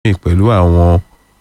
pẹ̀lú àwọn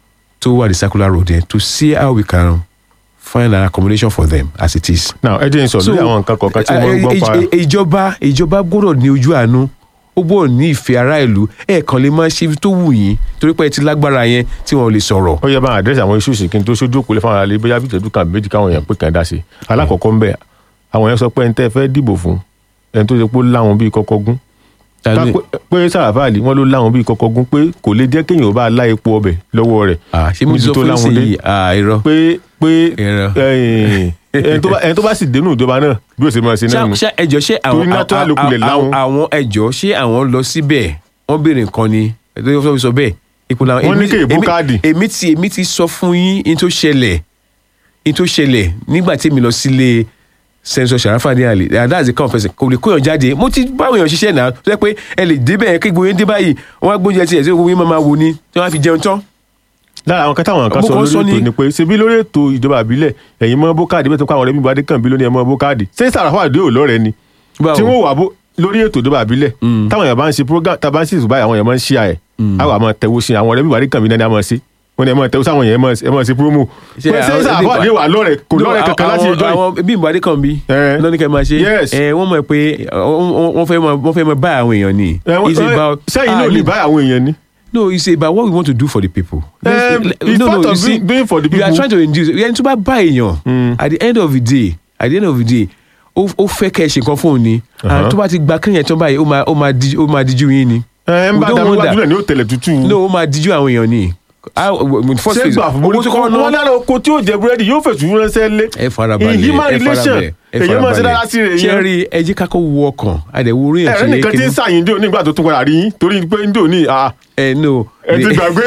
tó wà ní circular road yẹn to see how we can find an accommodation for them as it is. now ẹ jẹ́ n sọ lórí àwọn nǹkan kọ̀ọ̀kan tí wọ́n ń gbọ́ pa ẹ- ẹ- ìjọba ìjọba gbọ́dọ̀ ní ojú àánú ó gbọ́dọ̀ ní ìfẹ́ ará ìlú ẹ̀ẹ̀kan lè máa ṣe ibi tó wù yín torí pé ẹ ti lágbára yẹn tí wọn ò lè sọ̀rọ̀. ó yẹ bá àdírẹ́sì àwọn iṣu ìsìnkí tó ṣojú òkú lé fáwọn aráàlú bóyá bíi ìtọ́jú kan méjì káwọn èèyàn pé kàn dá sí i alákọ̀ọ́kọ́ ń bẹ̀ àwọn èèyàn sọ pé ẹni tẹ́ ẹ fẹ́ dìbò fún ẹni tó ṣe pé ó láwọn bíi kọ́kọ́ gún Ta Ká ni- pé- pé sàràfàlì wọn ló láwọn bíi kọ́kọ́ gún pé kò lè jẹ́ kéèyàn ó bá lá epo ọbẹ̀ lọ́wọ́ rẹ̀ Ah, ṣé mo níbi sọ tó fún láwọn yín dé. sí yìí Ah, irọ́. pé pé Irọ́. ẹ̀yìn, ẹni tó bá- ẹni tó bá sì dénú ìjọba náà bí ó ṣe máa ṣe náà nù ṣé ṣé ẹjọ́ ṣé àwọn Torí natural ló kulẹ̀ àwọn- láwọn. àwọn ẹjọ́ ṣé àwọn lọ síbẹ̀ wọ́n béèrè nǹkan ni ẹjọ́ tó fi sọ bẹ́ẹ̀ ipò làwọn. Wọ́n ní èmi- kéèbó èmi- káàdì. èmi ti èmi ti sọ fún yín in tó ṣẹlẹ̀ in tó ṣẹlẹ̀ nígbà tí èmi lọ sílé sẹ́ńsọ̀ Sharafaddy Ali and that's the kind of person kò lè kóyàn jáde mo ti báwọn èèyàn ṣiṣẹ́ náà tó yẹ pé ẹ lè débẹ̀ kí gbogbo yín dé báyìí wọ́n á gbóúnjẹ tiẹ̀ tí gbogbo yín máa máa wò ni tí wọ́n á fi jẹun tán. lára àwọn kẹta àwọn kan Mo sọ kàn lórí sọ ètò ni- ni pé ṣebí lórí ètò ìjọba àbílẹ̀ ẹ̀yin mọ́ bókáàdì bẹ́ẹ̀ tó kọ́ àwọn ọ̀rẹ́ mi bá dé kàn bí lónìí ẹ̀ mọ́ bókáàdì ṣé Sàràfàdì ò lọ́rẹ̀ ni Báwo? tí wọ́n wà bó lórí ètò ìjọba àbílẹ̀ táwọn èèyàn bá ń ṣe program tá a bá ń ṣe ìṣùbá àwọn èèyàn máa ń ṣí àyẹ̀ àwọn àmọ́ tẹ̀wó sí àwọn ọ̀rẹ́ mi bá dé kàn bí náà ni a máa ṣe wọ́n ní ẹ̀ máa tẹ̀wó sáwọn èèyàn ẹ̀ máa ṣe promo Ṣé pé ṣé àwọn- Sàràfàdì wà lọ́rẹ̀ kò No, lọ́rẹ̀ kankan láti àwọn- ẹjọ́ yìí àwọn bí ìbàdí kan bí Eh. lọ́ní kẹ́ máa ṣe Yes. Eh, wọ́n mọ̀ pé wọ́n wọ́n fẹ́ máa wọ́n fẹ́ máa bá àwọn èèyàn ni. Ẹ, It's ẹ, about- sẹ́yìn Ah, náà lè no, bá àwọn èèyàn ni. no it's about what we want to do for the people. Eh, it's part of doing- doing for the you are people. trying to induce ẹni tó bá bá èèyàn at the end of the day at the end of the day ó ó fẹ́ kẹ́ ẹ ṣe nǹkan fún òun ni Uh-huh. and tó bá ti gba kéèyàn tán báyìí ó máa ó máa díjú ó máa díjú yín ni. ẹ ń We bá don't dàbí want wájú that. rẹ̀ ní ó tẹ̀lẹ̀ tútù. no ó máa díjú àwọn èèyàn ni. Ah, w- first ṣé phase, gbà fún owó tó kọ́ wọn ná lára oko tí yóò jẹ búrẹ́dì yóò fèsì ránṣẹ́ lé. ẹ farabalẹ̀ in human ẹ relation farabalẹ̀ ẹ èyí máa ṣe dára sí rẹ̀ ṣe yẹn. rí ẹ jẹ́ ká kó wo ọkàn àdẹ̀wò orí ẹ̀ ẹ̀rẹ́ nìkan tí ń sàyìn dò nígbà tó tún padà rí yín torí pé ń dò ní à ẹ no ẹ ti gbàgbé.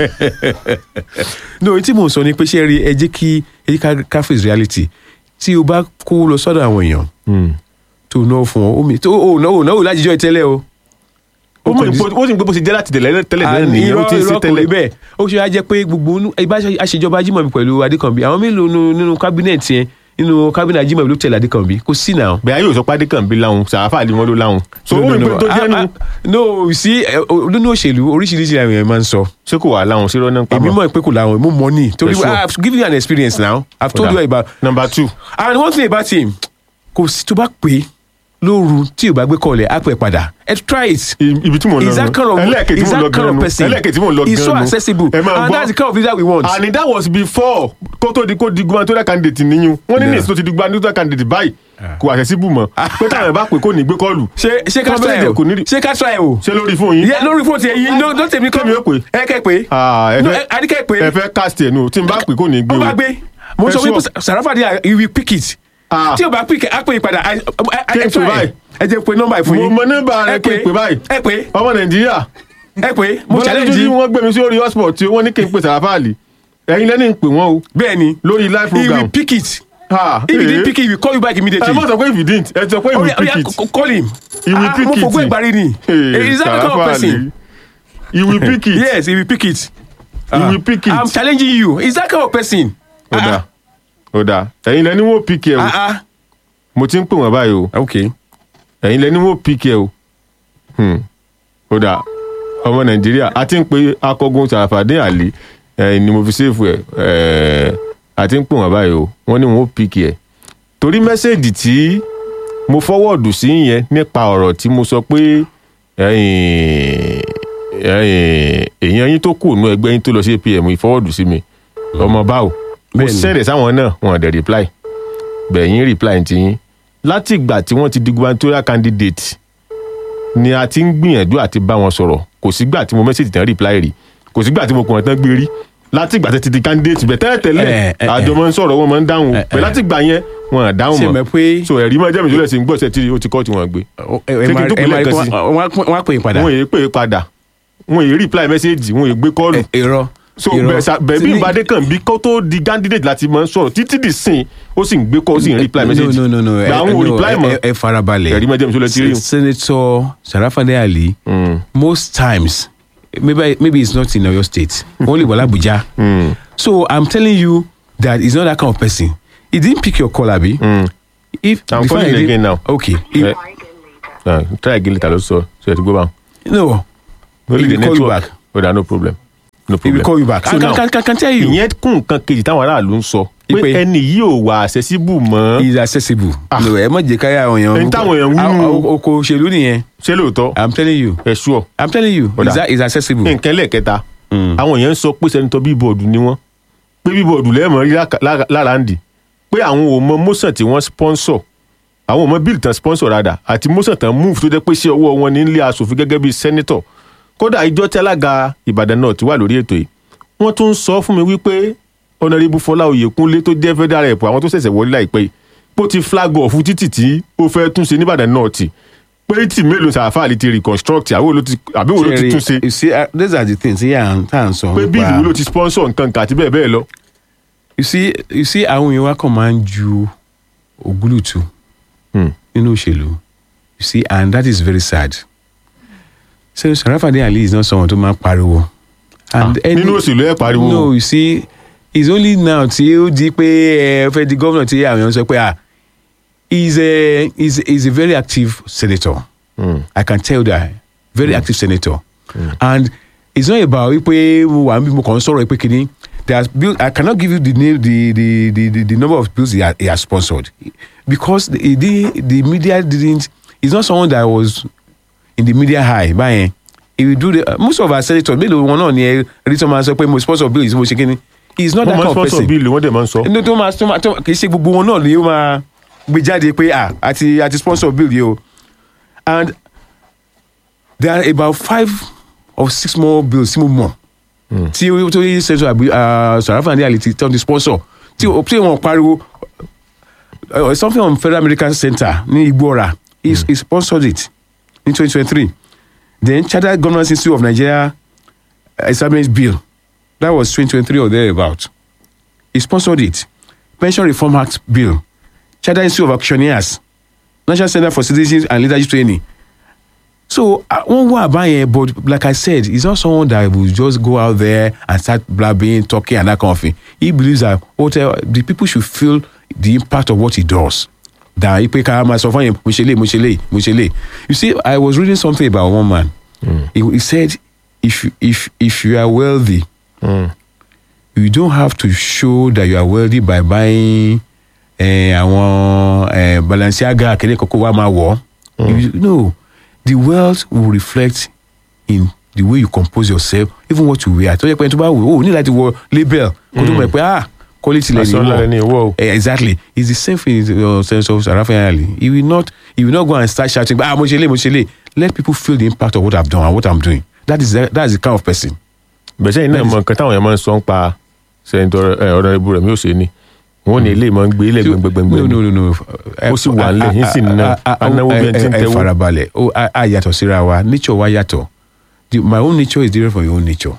no ohun tí mò ń sọ ni pé ṣe rí ẹ jẹ́ kí ẹ jẹ́ ká- ká face reality tí o bá kó lọ sọ́dọ̀ àwọn èèyàn tó náwó fún ọ omi tó o náwó náwó lájíjọ́ ìtẹ́lẹ̀ o. ó mọ̀ nípa ó sì ń gbé bó ṣe jẹ́ láti tẹ̀lẹ̀ tẹ́lẹ̀ náà And nìyẹn ó irọ́ ti ń ṣe irọ́ kò rí tẹ́lẹ̀. bẹ́ẹ̀ ó ṣe wá jẹ́ pé gbogbo inú- ìbá aṣèjọba Ajímọ̀bí pẹ̀lú Adékànbí àwọn mélòó nínú- nínú kábínẹ̀tì yẹn nínú kábínẹ̀tì Ajímọ̀bí ló tẹ̀lé Adékànbí kò sí náà. bẹ́ẹ̀ ayé òsọ pàdé kan bí láwọn sàáfà ni wọ́n ló láwọn. so ó No, mọ̀ no, pé no. tó Ah, jẹ́ nu ah, no sí ẹ, o- nínú òṣèlú oríṣiríṣi àwọn èèyàn máa ń sọ ṣé kò wà láwọn ṣé rọ́nà èmi pamọ́. mọ̀ pé kò láwọn mo mọ̀ ní torí Yes, sure. I have given you an experience now I have told you about number two and one thing about him kò sí tó bá pè é lóru tí o bá gbé kọlẹ̀ á pè padà ẹ try it. i- ibi tí mò ń lọ is that kind of ẹlẹ́ẹ̀kejì is tí mò ń lọ that kind gan of nu person ẹlẹ́ẹ̀kejì tí mò ń lọ gan nu he's so accessible ẹ máa and gbọ́ that's the kind of leader we want. and that was before kó tó di kó di gubernatorial candidate níyún wọ́n ní Yeah. nìsí tó ti di gubernatorial candidate báyìí kò accessible mọ́ pé táwọn ẹ̀ bá pè kó ní gbé kọ́ọ̀lù ṣé ṣé ká Kọ́ try bẹ́ẹ̀ o kò ní rí- ṣé ká try o. ṣé lórí fún yín. yẹ lórí fóònù tiẹ̀ yín ló tèmi kọ́ Kémi ó pè. ẹ kẹ́ pé Ah, ẹ No, fẹ́- ẹ- Adé kẹ́ pé ẹ fẹ́ cast ẹ̀ nù tí n bá pè kó ní gbé ó o. bá gbé mo Ẹ sọ wípé sure. Sàràfàdì he will pick it Ah. tí o bá pick á pè é padà ẹ ẹ Kí n ẹ pè try báyìí? ẹ jẹ́ pé nọ́mbà ìfún mo yín mọ nọ́mbà rẹ ẹ kí n pè báyìí ẹ pé ọmọ nàìjíríà ẹ pé mo bọ́lá challenge lójú yín wọ́n gbé mi sí orí hotspot tí wọ́n ní kí n pè sàràfàlì ẹ̀yin lẹ́ni ń pè wọ́n o bẹ́ẹ̀ ni lórí live he will program. pick it Ah, if he eh. didn't pick it he will call you back immediately. ẹ mọ̀ sọ pé if you didn't ẹ sọ pé he Oh, will yeah, pick yeah, it. c- call him. He will Ah, pick mo it. fògbó ìgbàrí ni. Hey, Is that the kind of Sàràfàlì. person? he will pick it. Yes, he will pick it. he will pick it. I'm challenging you. Is that kind of person? ó dáa ó dáa ẹ̀yin lẹ́ni wọ́n pick ẹ o Ah ah. mo ti ń pè wọ́n báyìí o Okay. ẹ̀yin lẹ́ni wọ́n pick ẹ o Hmm. ó dáa ọmọ nàìjíríà a ti ń pe akọgun sàràfàdé àlè ẹ̀yin ni mo fi ṣèfù ẹ̀ ẹ̀ a ti ń pè wọ́n báyìí o wọ́n ní wọ́n pick ẹ torí mẹ́sẹ̀gì tí mo fọwọ́ọ̀dù sí yẹn nípa ọ̀rọ̀ tí mo sọ pé ẹ̀yin ẹ̀yin èèyàn yín tó kù nú ẹgbẹ́ yín tó lọ sí apm ìfọwọ́ọ̀dù sí mi ọmọ báwo mo Bẹ́ẹ̀ni. sẹ́rẹ̀ sáwọn náà wọn ò dẹ̀ reply bẹ̀yìn reply ti yín láti ìgbà tí wọ́n ti di gubernatorial candidate ni a ti ń gbìyànjú àti bá wọn sọ̀rọ̀ kò sígbà tí mo message tán reply rí kò sígbà tí mo pọ̀ tán gbé rí láti ìgbà tí ti di candidate bẹ̀ tẹ́lẹ̀ tẹ́lẹ̀ Eh, eh, àjọ máa ń sọ̀rọ̀ wọn máa ń dáhùn Eh, bẹ̀ eh. láti ìgbà yẹn wọn à dáhùn Ṣé mọ́ mọ̀ pé so ẹ̀rí máa jẹ́ mi sólẹ̀ sí ń gbọ́ ṣe tí ó ti kọ́ tí wọ́n gbé ẹ Ṣé kí n máa tó ẹ pè máa lẹ́ẹ̀kan sí? wọ́n á pè é padà. wọn èyí pè é padà wọn èyí reply message wọn èyí gbé kọ́ọ̀lù Ẹ- Irọ́. so Irọ́. bẹ̀sà bẹ̀bí Ní- ìbàdí kan bí kó tó di candidate láti máa ń sọ̀rọ̀ títí di sìn ó sì ń gbé kọ́ ó sì ń reply message No, no, no, no. gba àwọn ò no, reply mọ́ ẹ- ẹ farabalẹ̀. ẹ̀rí máa jẹ́ mi sólẹ̀ tí rí S- Senator Sharafade Ali, most times, maybe maybe it's not in Oyo State, only in Abuja. So I'm telling you that he's not that kind of person. He didn't pick your call, Abi. If I'm before calling he did- again now. Okay. If- Eh, Ah, try again later ló sọ so ẹ ti gbó báwọn. no. only He the will call you network back. oh da no problem no he problem will call you back So I now, can, can, can tell you ìyẹn kún nǹkan kejì táwọn aráàlú ń sọ pé Ipe- ẹni yìí ò wà accessible mọ́ he is accessible no ẹ mọ̀ jẹ́ káyà àwọn èèyàn Ẹni táwọn èèyàn wí Ah, nù. ah, oko òṣèlú nìyẹn ṣé lóòótọ́ i'm telling you ẹ ṣúọ i'm telling you Ọ̀dà. is that is accessible nǹkan lẹ́ẹ̀kẹta Mm. àwọn èèyàn ń sọ pé sẹ́nitọ́ bíbọ̀dù ni wọ́n pé bíbọ̀dù lẹ́ẹ̀mọ́ rí láka- lára- lára ń dì pé àwọn ò mọ motion tí wọ́n sponsor àwọn ò mọ bill tán sponsor rádà àti motion tán move tó jẹ́ pé ṣé ọwọ́ wọn ní ilé asòfin gẹ́gẹ́ bíi senator kódà ìjọ tí alága ìbàdàn náà ti wà lórí ètò yìí wọ́n tún ń sọ fún mi wípé ọ̀nàrẹ́bù fọlá oyèkúnlé tó jẹ́ federal rep àwọn tó ṣẹ̀ṣẹ̀ wọlé láìpẹ́ yìí pé ó ti flag off títì tí ó fẹ́ túnṣe níbàdàn náà tì pé tí mélòó sàáfà lè ti reconstruct àbí wo ló ti àbí wo ló ti Jerry, túnṣe you see uh, these are the things yeah tá à ń sọ pé nípa- bíìlì wo ló ti sponsor nǹkan kan àti bẹ́ẹ̀ bẹ́ẹ̀ lọ. you see you see àwọn èèyàn wa kàn máa ń ju ògúlùtù nínú òṣèlú you see and that is very sad so Sarafade Ali is not someone tó máa ń pariwo and Ah, nínú òṣèlú ẹ̀ pariwo. no you see it's only now tí ó di pé ẹ fẹ́ di gómìnà tí àwọn èèyàn sọ pé ah he is a he is he is a very active senator Mm. I can tell that very active senator and it's not about wípé mo wà níbi mo kàn ń sọ̀rọ̀ pé kìíní there has bill I cannot give you the name the the the the, the number of bills he, ha, he has sponsored because the, the the media didn't he's not someone that was in the media high báyẹn he will do the uh, most of our senators mélòó wọn náà ni ẹ rí tó máa sọ pé mo sponsor bill yìí mo ṣe kíni he is not wọ́n that máa kind ń of sponsor person bíìlì wọ́n dẹ̀ máa ń sọ. ní tó máa tó máa tó kì í ṣe gbogbo wọn náà ni ó máa gbé jáde pé ah àti àti sponsor bill yìí o and there are about five or six more bills tí mo mọ̀ tí ó tó yí sẹ́ńtọ̀ àbí Sarafade Ali ti tán ti sponsor tí ó tí wọ́n pariwo uh, something on Federal American Center ní Igbóra he he sponsored it in twenty twenty three then Chartered Governance Institute of Nigeria establishment bill that was twenty twenty three or thereabout he sponsored it pension reform act bill charter institute of auctioneers national center for citizenship and leadership training so uh, one way about it but like i said he's not someone that will just go out there and start blabbing talking and that kind of thing he believes that whatever the people should feel the impact of what he does than ipe ká máa sọ fún yẹn mo ṣe lè mo ṣe lè mo ṣe lè you see i was reading something about one man he, he said if you if if you are wealthy Mm. you don't have to show that you are wealthy by buying eh, àwọn eh, Balenciaga kìnìún kókó wa máa wọ̀ You- no the wealth will reflect in the way you compose yourself even what you wear tó yẹ pé ẹni tó bá wò ó ní láti wọ label kó tó mọ̀ pé ah quality lẹ́ni Aṣọ ńlá wọ̀ lẹni ìwọ o. Eh, exactly it's the same thing in the sense of Sarafade Ali he will not he will not go and start shouting ah mo ṣe lè mo ṣe lè let people feel the impact of what I've done and what I'm doing that is that is the kind of person bẹ̀sẹ̀ yìí náà mọ nǹkan táwọn èèyàn máa ń sọ ń pa sẹ́ńtọ̀ ọ̀rọ̀ ibu rẹ̀ mi ò ṣe ni wọ́n ní ilé ìmọ̀ ń gbé ilé gbẹngbẹngbẹ no no no no Ó sì wà nílẹ̀, yín sì ná anáwó bí ẹni tí ń ẹ tẹ́wó. farabalẹ̀ ó a a yàtọ̀ síra wa nature wa yàtọ̀ The- my own nature is different from your own nature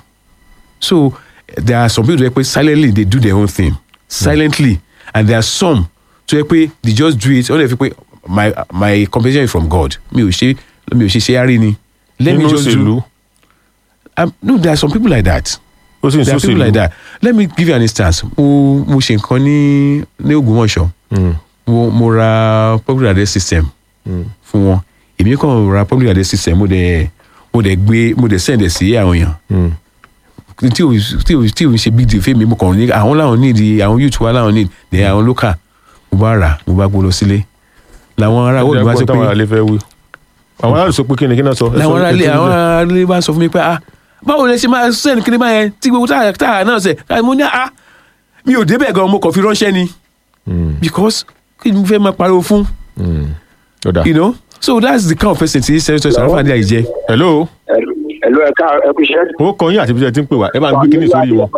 so there are some people tó yẹ pé silently they do their own thing silently and there are some tó yẹ pé they just do it ó lè fi pé my my compensation is from God mi ò ṣe mi ò ṣe ṣe àárín ni let me nínú just òṣèlú do um, no there are some people like that ó sì ń there are people sọ́sèlú. like that let me give you an instance mo mo ṣe nǹkan ní ní Ògbómọ̀ṣọ́ Mm. mo mo ra public address system fún wọn èmi kàn ra public address system mo dẹ̀ mo dẹ̀ gbé mo dẹ̀ send ẹ̀ sí àwọn èèyàn Mm. tí o tí o tí o ṣe big deal fẹ́mi mo kàn ní àwọn làwọn need àwọn youth wa làwọn need dẹ̀ àwọn local mo bá rà mo bá gbó lọ sílé làwọn ará wọ́ọ̀dù bá sọ Ẹgbọ́n táwọn pé aráàlú fẹ́ wí. àwọn aráàlú sọ pé kí ni kí náà sọ. Ẹ sọ làwọn ará ilé ẹ tó àwọn níbẹ̀. ará ilé bá sọ fún mi pé ah báwo lè ṣe máa send kí ni báyẹn tí gbogbo táà táà náà ṣe mo ní ah mi ò débẹ̀ gan mo kàn fi ránṣẹ́ ni Mm. because kí ni mo fẹ́ máa pariwo fún Mm. Ó dà. you know so that's the kind of person tí senator Sarafade Ali jẹ́. hello ẹ̀lú ẹ̀ka ẹ̀kú iṣẹ́. ó kọ yín àti bí ẹ ti ń pè wá ẹ bá ń gbé kíní sórí wọn.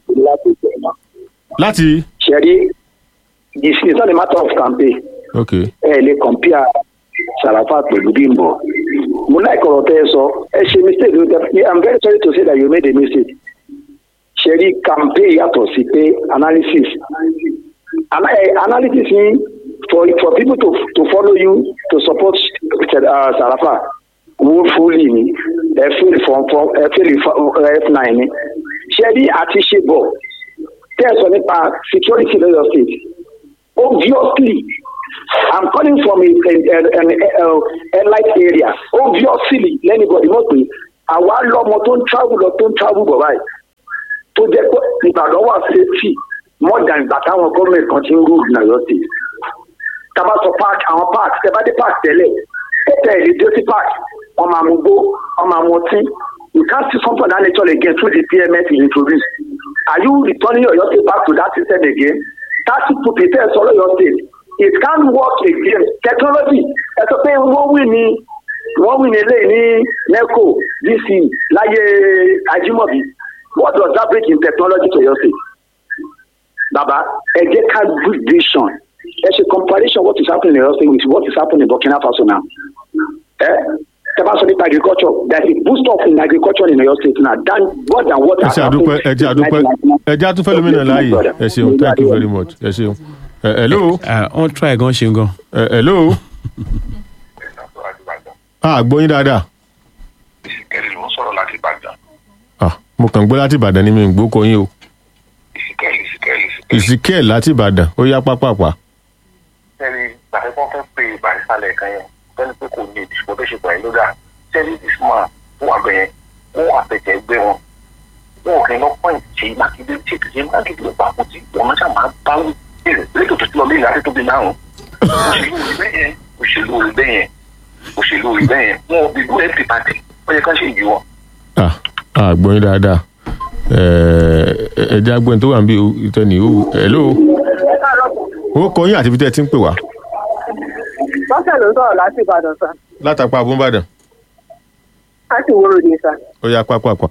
láti ṣẹ̀rí this is not a matter of campaign ok ẹ lè compare Sarafa pẹ̀lú Bímbọ́ mo láì kọ̀rọ̀ tẹ́ ẹ sọ ẹ ṣe mistake ló tẹ i'm very sorry to say that you made a mistake ṣẹ̀rí campaign yàtọ̀ sí pé analysis Ana eh, analysis yín for for people to to follow you to support uh, Sarafa woefully ni ẹ feel from from ẹ feel f nine ni ṣẹ́rí àti ṣe bọ̀ tẹ́ ẹ sọ nípa security lọ́yọ̀ state obviously i'm calling from a a an a light area obviously lẹ́nìbọ̀dì mọ̀ pé àwa lọ́mọ tó ń travel lọ tó ń travel bọ̀ báyìí tó jẹ́ pé ìbàdàn wà safety more than ìgbà táwọn gọ́ọ̀mẹ̀ntì kan ti ń rúùlù ní ọ̀yọ́ state tábà sọ park àwọn park tẹ bá dé park tẹ́lẹ̀ tẹ́tẹ́ ẹ̀ lè dé sí park wọ́n máa mú gbó wọ́n máa mú ọtí you can't see something of that nature again through the pms you introduce are you returning ọ̀yọ́ state back to that system again that people prepare sọ ọ̀yọ́ state it can't work again technology ẹ sọ pé wọ́n wí ní wọ́n wí ní eléyìí ní neco dc láyé ajimobi what does that bring in technology to your state baba ẹ jẹ́ ká good vision ẹ ṣe comparison what is happening in your state with what is happening in burkina faso now ẹ tẹ́ bá sọ nípa agriculture there is a boost up in agriculture in your state now than more than what ẹ has ṣe àdúpẹ́ ẹ jẹ́ àdúpẹ́ ẹ jẹ́ àtúnfẹ́ lómìnira láàyè ẹ ṣeun thank you very much ẹ ṣeun ẹ hello Ah, wọ́n try gan ṣe gan. ẹ hello ah gbóyin dáadáa ìsìnkẹ́lì ló ń sọ̀rọ̀ láti ìbàdàn ah mo kàn gbọ́ láti ìbàdàn ní mi ń gbókò yín o ìsìnkẹ́lì ìsìnkẹ́lì ìsìnkẹ́lì. ìsìkẹ́ẹ̀ láti ìbàdàn ó yá pápápá sẹ́ni gbàgbé kan fẹ́ pe ìbàdìsálẹ̀ kan yẹn sẹ́ni pé kò ní ìdìbò tó ṣe pẹ̀lú lódà sẹ́ni isma fún àbẹ̀ yẹn wọ́n àfẹ̀jẹ̀ ẹgbẹ́ wọn wọn ò kì í lọ pọ́ìn tí mákindé tí kìí mákindé ló pa àpótí wọn náà máa bá wí bẹ́ẹ̀ lẹ́tò tó ti lọ bí ìlànà tó bí márùn òṣèlú rí bẹ́ẹ̀ yẹn òṣèlú rí bẹ́ẹ̀ yẹn òṣèlú rí bẹ́ẹ̀ yẹn wọn ò bí gbọ́ empty party ó yẹ ká ṣe ìjì wọn. ah ah gbóyin dáadáa ẹ ẹ jẹ́ agbóyin tó wà níbi ìtẹ́ni ó hello ó kọ yín àti ibi tẹ́ ẹ ti ń pè wá lọ́sẹ̀ ló ń sọ̀rọ̀ láti ìbàdàn sá látàpá abúmbàdàn láti wúrò ní sá ó yá pápápá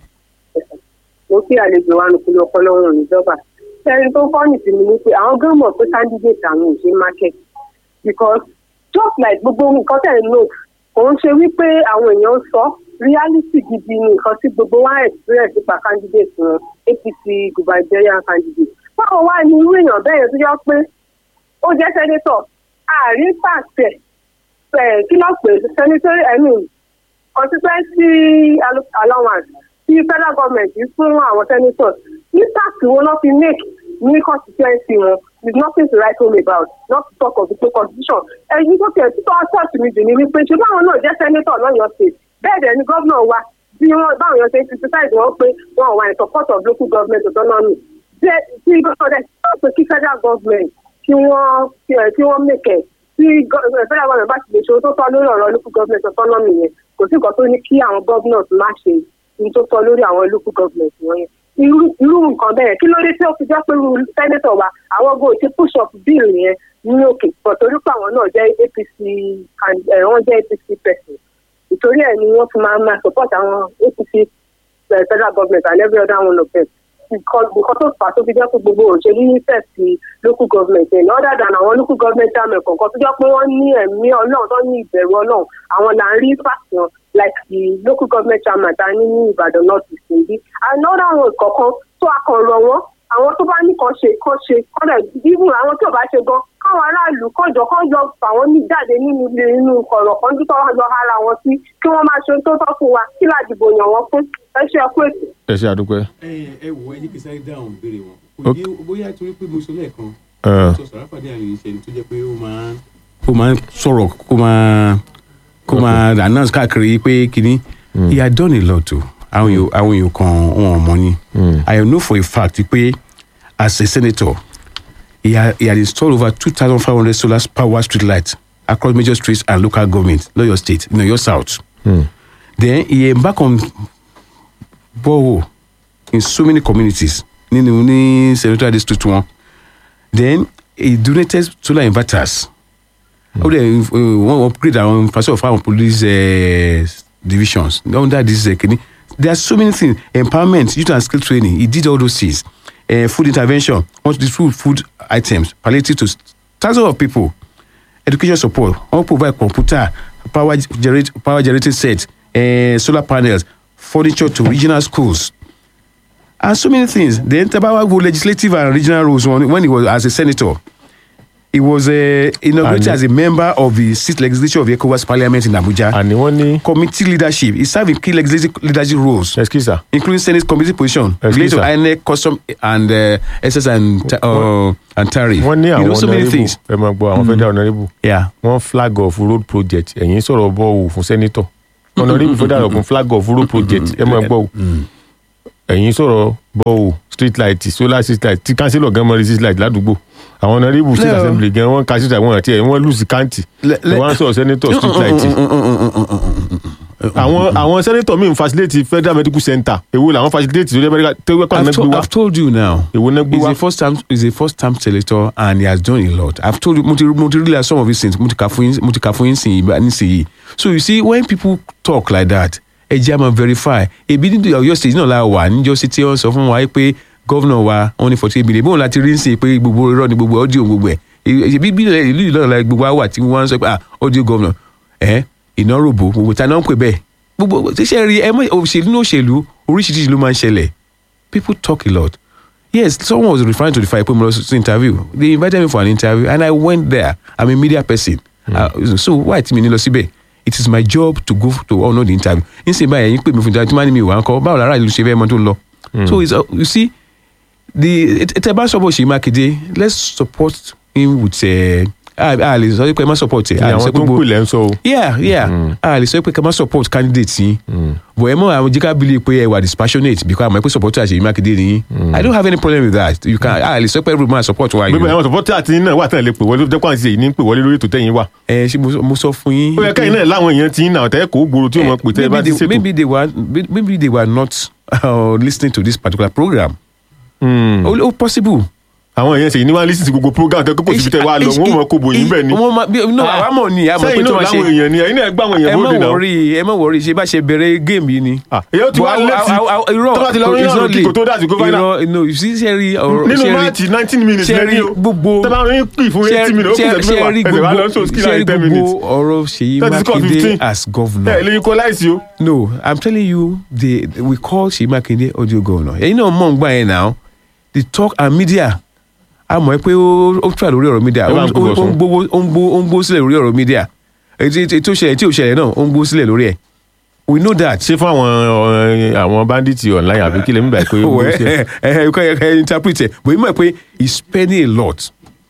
mo kí àlejò wa nù kúlẹ̀ ọpọlọ wọn níjọba ẹni tó fọ́ọ̀nì sí mi ni pé àwọn gan mọ̀ pé candidate àwọn ò ṣe market because just like gbogbo nǹkan tẹ̀ ń lò kò ń ṣe wípé àwọn èèyàn ń sọ reality gidi ni nǹkan tí gbogbo wa experience nípa candidate wọn apc gubernatorial candidate báwo wá ní irú èèyàn bẹ́ẹ̀ yẹn tó yọ pé ó jẹ́ senator àárín pàṣẹ ẹ̀ kí ló pè é senator i mean constituency allo- allowance tí federal government fún àwọn senators ní tax wo ló fi make ní constituency wọn with nothing to write home about not to talk of the constitution ẹ̀yin tó tẹ̀ títọ́ church mi jù ní wípé ṣé báwọn náà jẹ́ senator lọ́yọ̀ọ́ state bẹ́ẹ̀ dẹ̀ ni gómìnà wa bí wọ́n báwọn yàn ṣe ń criticize wọn pé wọn wà in support of local government autonomy jẹ́ tí gómìnà dẹ̀ sọ pé kí federal government kí wọ́n kí wọ́n make ẹ̀ tí gọ- federal government bá ti lè ṣe ohun tó tọ́ lórí ọ̀rọ̀ local government autonomy yẹn kò sí nǹkan tó ní kí àwọn governors má ṣe ohun tó tọ́ lórí àwọn local government wọ̀nyẹn irú irú nǹkan bẹ́ẹ̀ kí ló dé tí ó fi jẹ́ pé irú senator wa àwọn go ti push up bill yẹn ní òkè pọ̀ torí pé àwọn náà jẹ́ apc and- eh, wọ́n jẹ́ apc person ìtorí ẹ̀ ni wọ́n fi máa máa support àwọn apc eh, federal government and every other one of them because because tó fà á tó fi jẹ́ pé gbogbo òṣèlú ní fẹ̀sì local government ẹ̀ other than àwọn local government chairman kọ̀ọ̀kan tó jẹ́ pé wọ́n ní ẹ̀mí ọlọ́run tó ní ìbẹ̀rù ọlọ́run àwọn là ń rí fàṣàn like the local government chairman ta ní ní ìbàdàn north east níbí another one kọ̀ọ̀kan tó akọ̀rọ̀ wọn àwọn tó bá ní kan ṣe kan ṣe kọ́dà even àwọn tí ò bá ṣe gan káwọn aráàlú kọjọ kọjọ fàwọn ní jáde nínú ilé inú kọ̀rọ̀ kan tó tọ́ lọ ara wọn sí kí wọ́n máa ṣe ohun tó tọ́ fún wa kí ládìbò yàn wọ́n fún ẹ ṣe ẹkú ètò. ẹ ṣe àdúpẹ́ ẹ ẹ wò ẹ ní kí sáré dáhùn béèrè wọn Ok. kò yé bóyá torí pé mo sọ lẹ́ẹ̀kan Ah. sọ sàràfàdé àlè ìṣẹ̀lẹ̀ tó jẹ́ pé ó máa ń ó máa ń sọ̀rọ̀ kó máa kó máa announce káàkiri pé kínní he had done a lot o àwọn èèyàn àwọn èèyàn kan wọn ò mọ ni i know for a fact pé as a senator he had, he had installed over two thousand five hundred solar power street lights across major streets and local governments lọ́yọ̀ state in Ọ̀yọ́ south then he embark on borehole in so many communities nínú ní senatorial district wọn then he donated solar inverters ó dẹ̀ wọ́n upgrade àwọn infrastructure of our police uh, divisions under this uh, kini there are so many things empowerment youth and skill training he did all those things uh, food intervention wọ́n distribute food items palliative to thousands of people education support wọ́n provide computer power generate power generating set uh, solar panels furniture to regional schools and so many things then tabawa go legislative and regional roles when, when he was as a senator he was uh, inaugurated And- as a member of the sixth legislature of the ecowas parliament in abuja àní wọ́n ní committee leadership he served in key legislative leadership roles ẹskísà including senate committee position Excuse, related to sir. inec custom and uh, ss and ta- uh, and tariff wọ́n ní you àwọn know so many honourable things ẹ máa gbọ́ àwọn federal honourable yeah wọ́n flag off road project ẹ̀yìn sọ̀rọ̀ bọ́ọ̀wù fún senator honourable federal ọ̀gbìn flag off road project ẹ máa gbọ́ o ẹ̀yìn sọ̀rọ̀ bọ́ọ̀wù street light solar street light tí councillor gan mọ rí street light ládùúgbò àwọn honourable state No. assembly gan wọn ka street light wọn àti ẹ wọn lùsì káǹtì Le- le- wọn sọ senator street light àwọn àwọn senator mi ń facilitate federal medical center èwo làwọn facilitate tó jẹ́ medical tó wẹ́pà I've, náà to, gbé wá I've told you now. èwo náà gbé He's wá a first time he's a first time selector and he has done a lot. I've told you mo ti mo ti realize some of his things mo ti kà fún yín mo ti kà fún yín sìn yìí nísìnyí. So you see when people talk like that ẹ jẹ́ àmọ́ verify. Ebi ní Ọ̀yọ́ state náà la wà níjọ́ sí tí wọ́n sọ fún wa pé gọ́vnà wa wọ́n ní forty eight billion bóun láti rí ń sìn pé gbogbo irọ́ ni gbogbo audio gbogbo ẹ̀. Ebi bí ìlú ìlú náà la gbogbo wa wà tí wọ́n ń sọ pé ah audio gọ́vnà ẹ̀ iná rògbò gbogbo ta náà ń pè bẹ́ẹ̀. Gbogbo ṣíṣe rí ẹ mọ̀ òṣèlú ní òṣèlú oríṣiríṣi ló máa ń ṣẹlẹ̀ people talk a lot. Yes, someone was referring to the fact that interview. They invited me for an interview, and I went there. I'm a media person. Uh, so why ti mi ní lọ síbẹ̀? It is my job to go to honour the interview. Nísìnyí báyìí ẹ̀yin pè mí fún interview tí wọ́n á ní mi wà ń kọ́ báwo lára ìlú ṣe fẹ́ mọ́ tó ń lọ. So it's, uh, you see the tẹ bá support Ṣèyí Mákindé let's support him with uh, a a lè sọ pé ẹ má support ẹ. ní a lè àwọn sọ pé tó ń gbogbo- pè lẹ́ ń sọ o yeah yeah a lè sọ pé ká má support candidate yín but ẹ mọ àwọn jíkà bílí pé ẹ wà dispassionate because àmọ́ ẹ pé supporter Ṣèyí Mákindé ni yín i don't have any problem with that you can a lè sọ pé every man support wa gbogbo yín àwọn supporter àti náà wà tán lè pè wọlé jẹ́ kó àti èyí ní pè wọlé lórí ètò tẹ̀yìn wà ẹ ṣe mo- mo sọ fún yín. ó yẹ kẹ́yìn náà láwọn èèyàn ti ń nà ọ̀tẹ́ kò gbòòrò tí ó mọ̀ pé tẹ́ ẹ bá ti maybe they, ṣètò maybe they were maybe they were not uh, listening to this particular program. Hmm. ó ó possible. àwọn èèyàn ṣèyí ní wọ́n á lísìtì gbogbo program tẹ́ kókò síbi tẹ́ wá lọ wọ́n mọ̀ kó bòyìn bẹ́ẹ̀ ni wọ́n máa bí no àwa mọ̀ ni àmọ́ pé sẹ́yìn tí náà wọ́n láwọn ṣe èèyàn ni ẹ̀yin náà gbá àwọn ẹ èèyàn má bóde náà wọrí ẹ má wọrí ṣe bá ṣe bẹ̀rẹ̀ géèmù yìí ni. Ah, èyí ó ti wá But lẹ́tì I- I- I- irọ́ tó bá ti lọ rí it's ọ̀rọ̀ not kíkò late. tó dà sí kó fáínà irọ́ no you see ṣe rí ọ̀rọ̀ nínú ṣe rí- máàtì nineteen minutes ṣe rí lẹ́ni o gbogbo tẹ́ bá rí pì fún eighty minutes ó kù ṣẹ́jú mẹ́wàá ẹ̀sẹ̀ wá lọ sọ skill ṣe rí like ten minutes gbogbo ọ̀rọ̀ Ṣèyí Thirty score Mákindé 15. as governor. ẹ̀ lè kọ́ láìsí o No, I'm telling you, they, we call Ṣèyí Mákindé audio governor. Ẹ̀yin náà mọ̀ ń gbà yẹn now. The talk and media. A mọ̀ ẹ́ pé ó ó tura lórí ọ̀rọ̀ media. Ẹ bá Ó ń ó- gbé ó Bọ̀sún. ń gbówó ó ń gbó ó ń gbó sílẹ̀ lórí ọ̀rọ̀ media. Ètò ètò ìṣẹ̀lẹ̀ tí ò ṣẹlẹ̀ náà ó ń gbó sílẹ̀ lórí ẹ̀. We know that. ṣé fún àwọn ọ̀, àwọn bandits online àbí kí lè mú báyìí pé ó Well, ṣe ẹ ẹ ẹ ẹ interpret ẹ̀. But you mọ̀ pé he's spending a lot.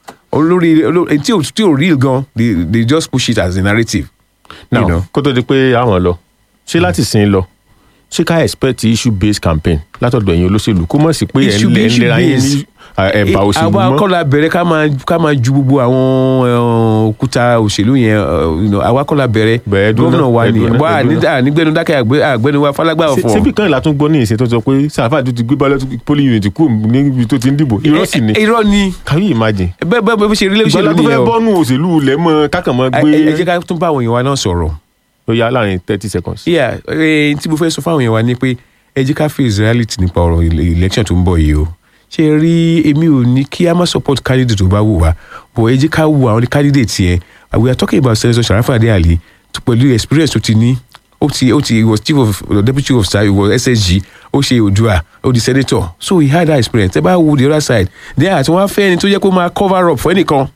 Olórí olórí tí ò tí ò real gan, they they just push it as a narrative. now You know. kó tó di pé àwọn lọ ṣé láti sin lọ ṣé ká expect issue based campaign látọ̀dọ̀ ẹ̀yin olóṣèlú kó mọ̀ sí pé ẹ̀ ń Issue- lẹ ń issue lera yín ní based. ẹ̀bà òṣèlú àwa mọ́ kọ́la bẹ̀rẹ̀ ká máa ká máa ju gbogbo àwọn eh, òkúta òṣèlú yẹn eh, you know, àwa kọ́la bẹ̀rẹ̀ Bẹ̀rẹ̀ dúró gómìnà náà, wa ẹ̀ ni dúró náà, wà ẹ̀ dúró náà. nígbẹ́nu dákẹ́ àgbẹ́- àgbẹ́nu wa falágbá Ṣé- ọ̀fọ̀. ṣébí kan ìlà tún gbọ́ ní ìsìn tó sọ pé sàfà tó ti gbé ballot polling unit kú níbi tó ti ń dìbò irọ́ sì ni Eh, eh, irọ́ ni can you imagine bẹ́ẹ̀ bẹ́ẹ̀ bẹ́ẹ̀ bó ṣe rí lóṣèlú ìgbàlá tó nìyẹn fẹ́ o bọ́nú òṣèlú lẹ́mọ̀ kákànmọ́ Ẹ- gbé ẹ ẹ jẹ́ ká tún bá àwọn èèyàn wa náà sọ̀rọ̀ ó yá láàrin thirty seconds. yeah eh, tí mo fẹ́ sọ fáwọn èèyàn wa ni pé ẹ jẹ́ ká face reality nípa ọ̀rọ̀ ilé- election tó ń bọ̀ yìí o ṣe rí èmi ò ní kí a má support candidate tó bá wù wá but ẹ jẹ́ ká wù àwọn candidate yẹn Uh, we are talking about senator Sharafa Adéàlì tó pẹ̀lú experience tó ti ní ó ti ó ti he was chief of deputy chief of staff he was SSG ó ṣe Oòduà ó di senator so he had that experience ẹ bá wo the other side then àti wọn á fẹ́ ẹni tó jẹ́ kó máa cover up fún ẹnìkan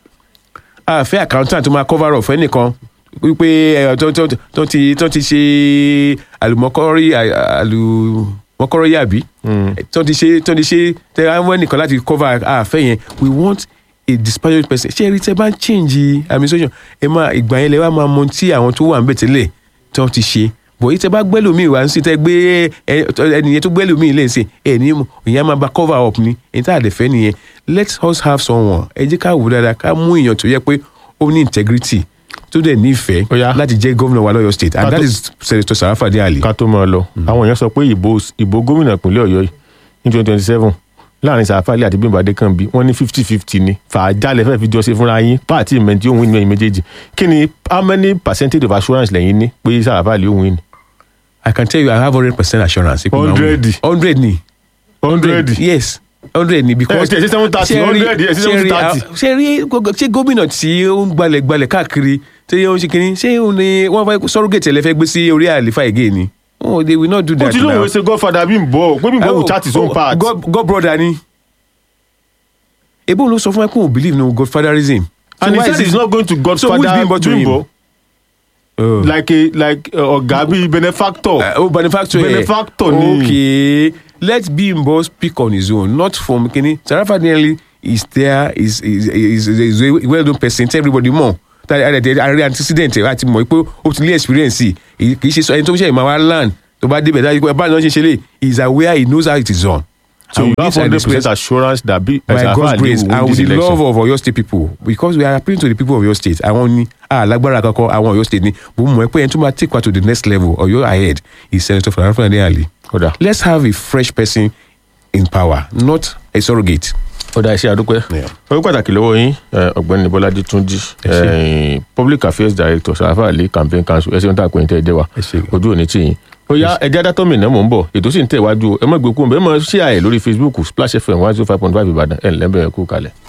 a fẹ́ accountant tó máa cover up fún ẹnìkan wípé ẹ, tó tó tó ti tó ti ṣe àlùmọ́kọ́rí à- àlùmọ́kọ́rọ́ yàbí tó ti ṣe tó ti ṣe tẹ àwọn ẹnìkan láti cover a fẹ́ yẹn we want a dispassionate person ṣé ẹni tẹ bá ń change administration ẹ máa ìgbà yẹn lẹ wá máa mọ tí àwọn tó wà ń bẹ̀ tẹ́lẹ̀ tó ti ṣe bọ̀ yìí tẹ bá gbẹ́lòmíì wá ń sìn tẹ gbé ẹ- ẹnìyẹn tó gbẹ́lòmíì lè sìn ẹ ní mọ̀ ìyẹn á máa ba cover up ni èyí tá a dẹ̀ fẹ́ nìyẹn let us have someone ẹ jẹ́ ká wò dáadáa ká mú èèyàn tó yẹ pé ó ní integrity tó dẹ̀ nífẹ̀ẹ́ Ó yá. láti jẹ́ gómìnà wa lọ́yọ̀ state and Ká that tó- is senator Sarafa Adéàlì. ká tó máa lọ àwọn èèyàn sọ pé ìbò ìbò gómìnà ìpínlẹ̀ ọ̀yọ́ yìí ní twenty twenty seven láàrin sàfàlì àti bímbà adékànbí wọ́n ní fifty fifty ni fàájálẹ̀ fẹ́ẹ́ fi jọ ṣe fúnra yín pààtì ìmẹ̀ntì òun ìmẹ̀ méjèèjì kí ni how many percentage of assurance lẹ́yìn ní pé sàfàlì òun ní. I can tell you I have hundred percent assurance. Ipe ma win. 100. hundred ni. hundred yes hundred ni because. Eh, ṣe seven thirty, ṣe rí- 100, eh, ṣe ṣe rí, 730. ah, ṣe rí gógó- ṣé gómìnà tí ó ń gbalẹ̀ gbalẹ̀ káàkiri tí ó ń ṣe kínní ṣé òun ni wọ́n fẹ́ surrogate ẹlẹ́fẹ́ gbé sí orí àlefa again ni. oh they will not do ó that ti now. lóun ṣe godfather bí n bọ̀ pé bí n bọ̀ wò chat his own part. God, God brother ni. ebo ló sọ fún ẹ pé òun believe no godfatherism. and he why said is he's it- not going to So who is godfather Bimbo to him? bimbo Oh. like a like uh, ọ̀gá bíi benefactor. Uh, oh, benefactor. eh. Benefactor ni. Okay. Let Bimbo speak on his own, not from Kini. Sarafa Adéyẹlé is there, is is is, is, is a well-known person. Tell everybody more. Àrẹ antecedent ẹ̀ láti mọ̀ pé ó ti lé experience yìí. Kì í ṣe sọ ẹni tó ń ṣe ìmọ̀ wa land tó bá débẹ̀ dájú pé báyìí náà ṣe ṣe lè he is aware he knows how it is done. so And you with have this hundred disgrace- percent assurance that bí by Sarafa God's Ali grace will win and with this the election. love of Oyo State people because we are appealing to the people of Oyo State àwọn ni alágbára kankan àwọn Oyo State ni mo mọ̀ pé ẹni tó máa take wa to the next level Oyo ahead is Senator Sarafa Ali kódà let's have a fresh person in power not a surrogate. kódà iṣẹ́ àdúpẹ́ Yeah. owó pàtàkì lọ́wọ́ yín eh, ọ̀gbẹ́ni bọ́lájí túnjí eh, public affairs director Sarafa Ali campaign council ẹ ṣeun tá a pè ní tẹ́ ẹ jẹ́ wa Ẹ ṣé. ojú òní tì yín ó yá ẹjẹ́ adátọ́ mi náà mò ń bọ̀ ètò sì ń tẹ̀ wájú o ẹ má gbé kú ẹ má ṣí àyè lórí Facebook Splash FM one zero five point five Ìbàdàn ẹ̀ ńlẹ́ bẹ̀rẹ̀ kú kalẹ̀.